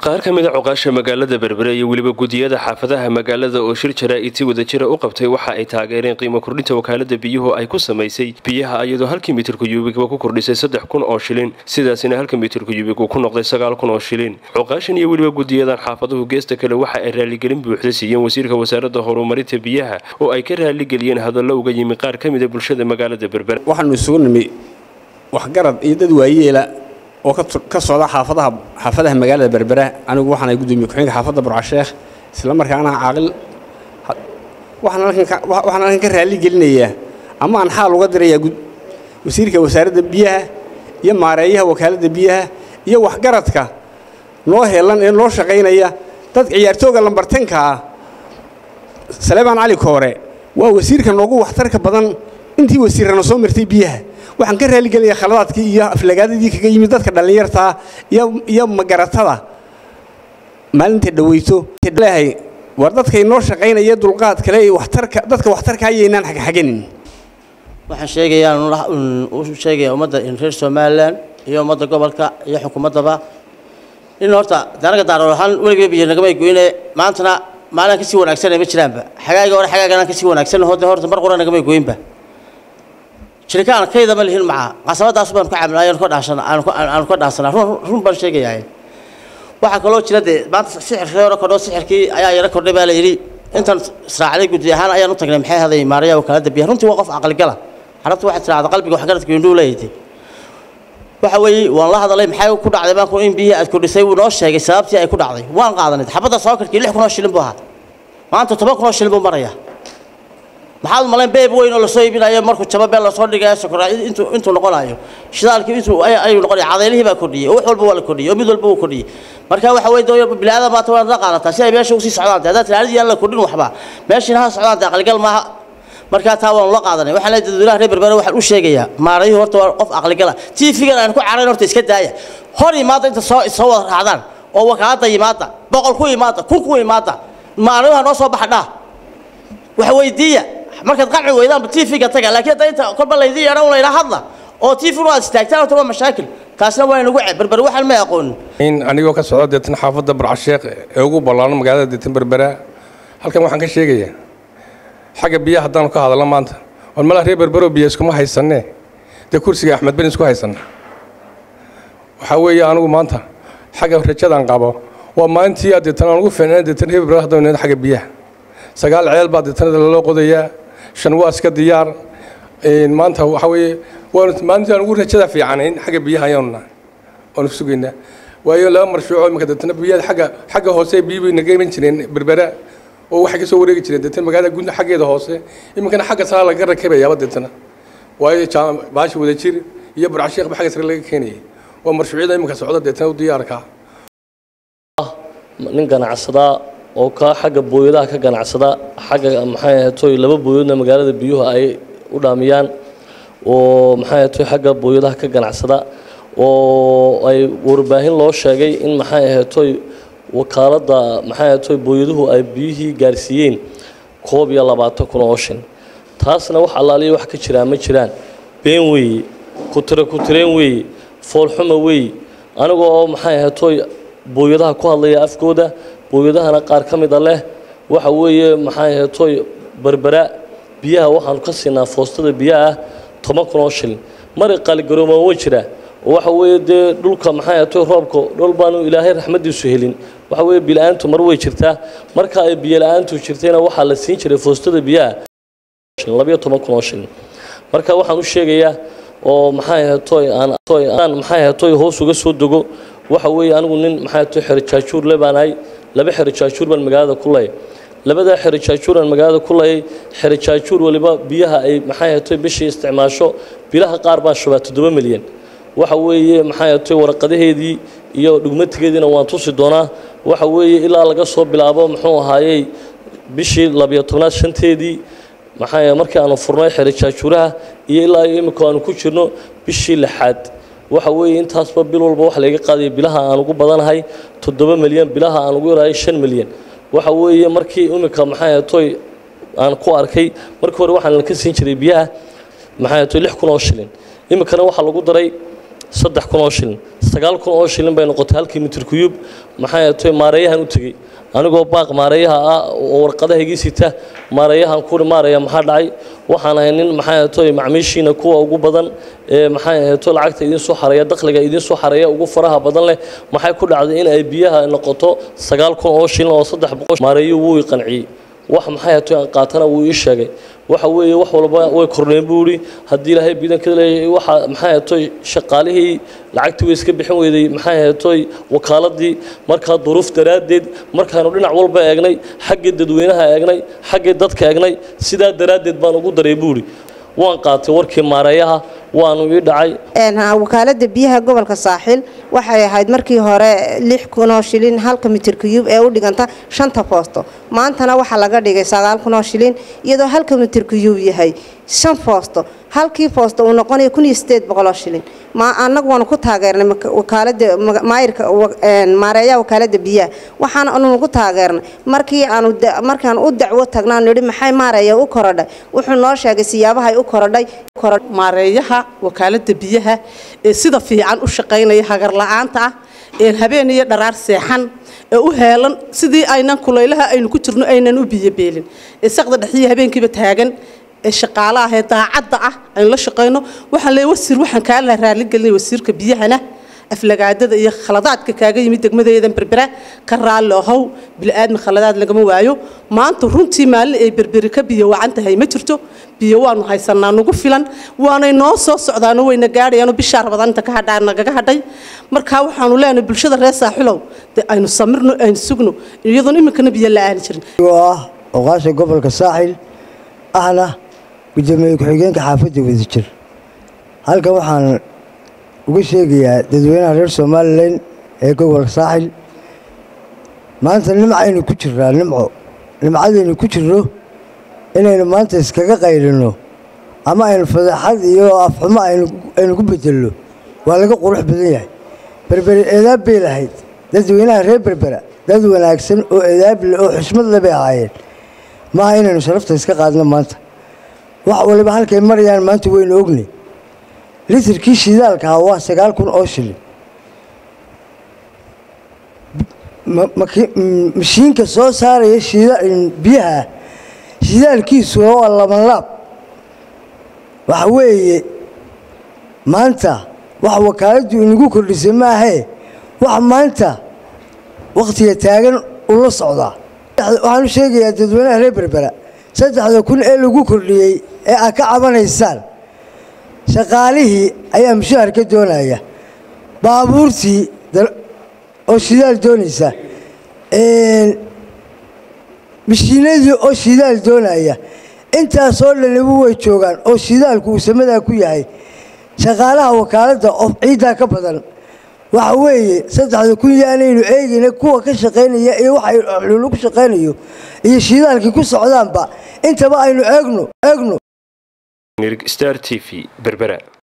qaar ka mid a cuqaasha magaalada berbere iyo weliba gudiyada xaafadaha magaalada oo shir jaraa-iti wadajira u qabtay waxa ay taageereen qiimo kordhinta wakaalada biyuhu ay ku samaysay biyaha iyadoo halkii mitirka yubigba ku kordhisay saddex kun oo shilin sidaasina halka mitirka yubig uu ku noqday sagaal kun oo shilin cuqaashan iyo weliba gudiyadan xaafaduhu geesta kale waxa ay raaligelin buuxda siiyeen wasiirka wasaaradda horumarinta biyaha oo ay ka raaligeliyeen hadallo uga yimi qaar ka mida bulshada magaalada berbere waxaanu isugu nimi waxgarad iyo dad waayeela oo ka socda xaafadaha xaafadaha magaalada berbera anigu waxaana gudoomiye ku-xigeenka xaafadda burcasheekh isla markaana caaqil waxaan halkan ka raali gelinayaa ama aan xaal uga dirayaa wasiirka wasaaradda biyaha iyo maareeyaha wakaaladda biyaha iyo waxgaradka noo heelan ee noo shaqaynaya dad ciyaartooga lambartanka ah saleebaan cali koore waa wasiirka noogu waxtarka badan intii wasiirrana soo martay biyaha waxaan ka raaligelinayaa khaladaadkii iyo aflagaadadii kaga yimid dadka dhallinyartaa iyo magaratada maalinta dhaweyto leehay war dadkay noo shaqaynaya dulqaad kale waxtarka dadka waxtarka ayaynaan xagxaganin waxaan sheegayaa u sheegayaa ummadda reer somalilan iyo ummadda gobolka iyo xukuumaddaba in horta danaga daarool ahaan weligay biyo nagamay goyne maantana maalin kasii wanaagsanay ma jiraanba xagaaga hore xagaagan kasii wanaagsan hode horta mar qura nagamay goynba shirikaan kayda ma lihin maca qasabadaas baan ku caamilay aan ka dhaasana aan ka dhaasana run run baan sheegayaa waxa kaloo jira de maanta sixirkii hore kordho sixirkii ayaa yara kordhay baa la yidhi intan israacday gudi ahaan ayaan u tagnay maxay haday maaraya wakaalada biyaha runtii waa qof aqligala carabtu waxay tidhahda qalbiga waxgaradka indhuu leeyahay waxa weeye waan la hadalay maxay ku dhacday baan ku in biyihii aad kordhisay wuu noo sheegay sababtii ay ku dhacday waan qaadanay xabadda sookarkii lix kun oo shilin buu ahaa maanta toban kun oo shilin buu marayaa maxaad malayn beeb weyn oo lasoo iibinayo markuu jabo beel lasoo dhigayo sokoraa intuu intuu noqonayo shidaalkii intuu ayuu noqonaya cadaylihii baa kordhiyey oo wax walba waa la kordhiyey oo mid walba wuu kordhiyey marka waxa weeye dooyo bilaadan maanta waad la qaadataa si ay meesha usii socdaan haddaad tilaalidii aan la kordhin waxba meeshiina ha socdaan dee aqligal maaha markaa taa waanu la qaadanay waxaan leeyahay dadweynaha reer berbere waxaan u sheegayaa maarayuhu horta waa qof aqligala tiifigan aan ku carayn horta iska daaya hor imaada inta soo soo wada raacdaan oo wakaalada yimaada boqol ku imaada kun ku imaada maarayuha noo soo baxa dhaa wax weydiiya markaad qanci weydaan tv-ga taga laakiin hadda inta kolba laydin yeedhan un laydhaa hadla oo tv-nu aad istaagtaan horta waa mashaakil taasna waa inagu ceeb berbere waxaan may aqoonin in anigoo ka socda deetan xaafadda burcasheekh ee ugu ballaaran magaalada deetan berbera halkan waxaan ka sheegayaa xagga biyaha haddaanu ka hadalno maanta war malaa reer berbero biyo iskuma haysanee dee kursiga axmed ben isku haysanna waxaa weeye anigu maanta xagga rajadaan qabo waa maalintii aad deetan aan ugu fiicnaan deetan reer berbera haddanu xagga biyaha sagaal ceel baa deetanada loo qodayaa shan waa iska diyaar maanta waxaa weeye waanu maalintii aan ugu rajada fiicanayn xagga biyaha ayaanu nahay waanu sugaynaa waayo laba marshuuco iminka deetana biyada xagga xagga hoose biyo bay naga iman jireen berbera oo waxay ka soo wareegi jireen deetana magaalada guud xaggeeda hoose iminkana xagga sare laga rakabayaaba deetana waayo baashi wada jir iyo burcasheekba xagga sare laga keenayay waa marshuucyada iminka socda deetana u diyaarka nin ganacsadaa oo ka xagga booyadaha ka ganacsada xagga maxay ahatoy laba booyadna magaalada biyuhu ay u dhaamiyaan oo maxay ahatoy xagga booyadaha ka ganacsada oo ay warbaahin loo sheegay in maxay ahatoy wakaaladda maxay ahatoy booyaduhu ay biyihii gaarsiiyeen koob iyo labaatan kun oo shin taasna wax allaaliya wax ka jiraa ma jiraan been weeye kutire kutireen weeye foolxuma weeye aniga oo maxay ahatoy booyadaha ku hadlaya afkooda booyadahana qaar ka mida leh waxa weeye maxay ahatoy berbera biyaha waxaanu ka siinaa foostada biyaha ah toban kun oo shilin mari qaaligarooman way jiraa oo waxa weeye dee dhulka maxay ahatoy roobka dhul baanu ilaahay raxmaddiisu helin waxa weeye bila-aantu mar way jirtaa marka ay biyo la-aantu jirtayna waxaa la siin jiray foostada biyaha labayo toban kun oo shilin marka waxaan u sheegayaa oo maxay ahatoy aan maxay ahatoy hoos uga soo dego waxa weeye anigu nin maxay ahatoy xerojaajuur le baan ahay laba xerojaajuur baan magaalada ku layay labadaa xerojaajuur aan magaalada ku layay xerojaajuur waliba biyaha ay maxay ahatoy bishii isticmaasho bilaha qaar baan shubaa toddoba milyan waxa weeye maxay ahatoy waraqadaheedii iyo dhugmatigeediina waan tusi doonaa waxa weeye ilaa laga soo bilaabo muxuu ahaayey bishii labiyo tobnaad shanteedii maxaa markii aanu furnay xerojaajuuraha iyo ilaa imika aanu ku jirno bishii lixaad waxa weeye intaasba bil walba wax layga qaadaya bilaha aan ugu badanahay toddoba milyan bilaha aan ugu yarahay shan milyan waxa weeye markii imika maxay ahatoy aan ku arkay markii hore waxaan ka siin jiray biyaha maxay ahatoy lix kun oo shilin imikana waxaa lagu daray saddex kun oo shilin sagaal kun oo shilin bay noqotay halkii mitir kuyub maxay ahayd maareeyahan u tegey anigoo baaq maareeyaha ah oo warqadaha igii sita maareeyahan kuri maaraya maxaa dhacay waxaan ahay nin maxay ahayd macmiishiina kuwa ugu badan ee maxay ahayd lacagta idin soo xareeya dakhliga idin soo xareeya ugu faraha badan leh maxay ku dhacday in ay biyaha noqoto sagaal kun oo shilin oo saddex boqol maareeyuhu wuu i qanciyey wax maxay ahayd aan qaatana wuu ii sheegay waxa weeye wax walba way kordheen buu yidhi haddii ilaahay biidanka leeyahay waxa maxay ahayd shaqaalihii lacagtii way iska bixin weyday maxay ahayd wakaaladii markaa duruuf daraaddeed markaanu dhinac walba eegnay xaggii dadweynaha eegnay xaggii dadka eegnay sidaa daraaddeed baan ugu daray buu yidhi waan qaatay warkii maareeyaha waanu ii dhacay wakaalada biyaha gobolka saaxil waxay ahayd markii hore lix kunoo shilin halka mitir kuyub ee u dhiganta shanta foosto maantana waxaa laga dhigay sagaal kunoo shilin iyadoo halka mitir kuyub yahay shan foosto halkii foosto uu noqonayo kun iyo sideed boqoloo shilin ma annagu waanu ku taageernay wakaalada maayirka maareeyaha wakaalada biyaha waxaana anu ku taageernay markii aanu markaan u dacwo tagnaan nidhi maxay maareeya u korodhay wuxuu noo sheegay siyaabahay u korodhay maareeyaha wakaalada biyaha ee sida fiican u shaqaynaya hagar la-aanta ah ee habeen iyo dharaar seexan ee u heelan sidii aynan kulaylaha aynu ku jirno aynan u biyobeelin ee saqda dhexdii habeenkiiba taagan ee shaqaale ah ee daacadda ah aynu la shaqayno waxaan leeyahay wasiir waxaan kaa la raaligelinaya wasiirka biyahana aflagaadada iyo khaladaadka kaaga yimid degmadeedan berbera ka raalli ahow bili-aadmi khaladaad lagama waayo maanta runtii maalin ay berberi ka biyo wacan tahay ma jirto biyo waanu haysanaa nagu filan waanay noo soo socdaano wayna gaadhayaano bishaa rabadaanta ka hadhaa nagaga hadhay markaa waxaanu leenahay bulshada reer saaxilow dee aynu samirno aynu sugno iyadoon iminkana biyo la-aani jirin ah oqaasha gobolka saaxil ahna gudoomiye ku-xigeenka xaafadda wadajir halkan waxaan uga sheegayaa dadweynaha reer somalilan ee gobolka saaxil maanta nimcaynu ku jirnaa nimco nimcadaynu ku jirno inaynu maanta iskaga qaylino ama aynu fadeexad iyo afxumo aynu ku bedelno waa laga qurux badan yahay berbere eedaab bay lahayd dadweynaha reer berbera dad wanaagsan oo eedaab leh oo xusmad le bay ahaayeen maaha inaynu sharafta iska qaadno maanta wax waliba halkay marayaan maanta waynu ognay litirkii shidaalkaa waa sagaal kun oo shilin mashiinka soo saaraya biyaha shidaalkiisu waa laban laab waxa weeye maanta wax wakaaladdu inagu kordhisay maahee wax maanta wakhtiga taagan ula socdaa waxaan u sheegayaa dadweynaha reer berbera saddexda kun ee lagu kordhiyey ee aad ka cabanaysaan shaqaalihii ayaa mushaahar ka doonaya baabuurtii oo shidaal doonaysa mashiinadii oo shidaal doonaya intaasoo dhanibu way joogaan oo shidaalku uu samadaa ku yahay shaqaalaha wakaaladda oo ciiddaa ka badan waxa weeye saddexda kun yaanaynu eegayna kuwa ka shaqaynaya iyo waxa lagu shaqaynayo iyo shidaalkii ku socdaanba intaba aynu eegno eegno star t v berbera